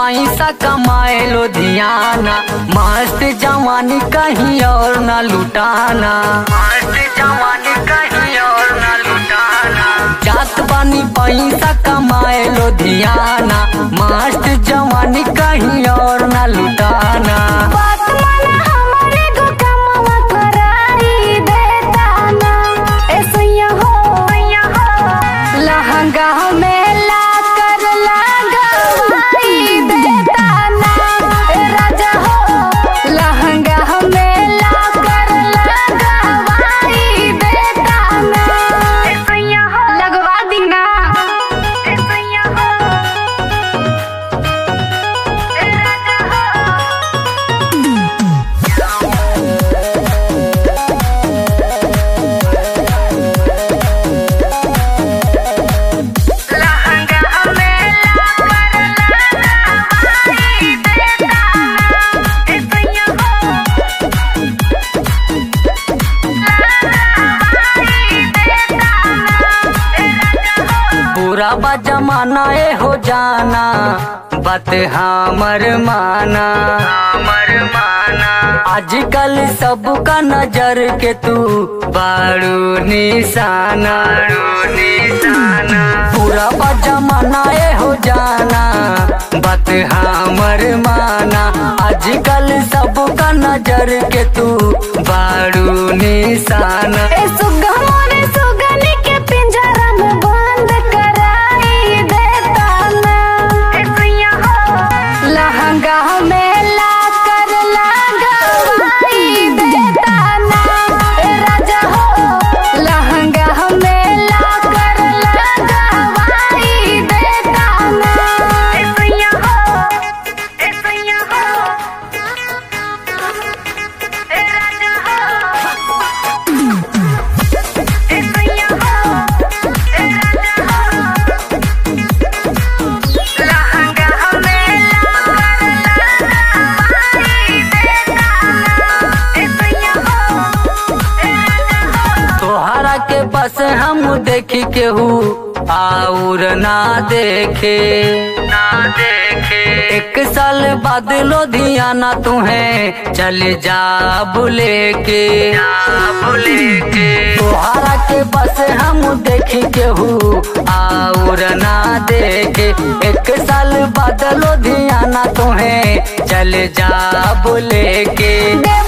पैसा कमाए लुधियाना मस्त जवानी कहीं और न लुटाना मस्त जवानी कहीं और न लुटाना जात बानी पैसा कमाए लुधियाना मस्त जवानी कहीं और न लुटाना बात माना हमारे गो कमवा कराई देता ना ऐसैया हो लहंगा में ला कर लगवाई देता ना ए राजा हो लहंगा में ला कर लगवाई देता ना ऐसैया हो लगवा दी ना ऐसैया हो ए राजा हो लहंगा में ला कर लगवाई देता ना ऐसैया हो लगवाई देता ना ए राजा हो पूरा बा जमाना ए हो जाना बात हमर माना हमर माना आजकल सबका नजर के तू बारू निशाना निशाना पूरा बा जमाना ए हो जाना बात हमर माना आजकल सबका नजर के तू बारू निशाना ए सुगा मोरे सुगनी के पिंजरा में बंद कराई देता ना ए सैया हो लहंगा में ला कर लगवाई देता ना ए राजा हो लहंगा में ला कर लगवाई देता ना ए सैया हो ए सैया हो ए राजा हो तोहरा के बस हम देखी केहू और ना देखे ना देखे एक साल बाद लुधियाना तुम्हें चल जा बुले के बुले के तोहरा के बस हम देखी केहू और ना देखे एक साल बाद लुधियाना तुम्हें चल जा बुले के देव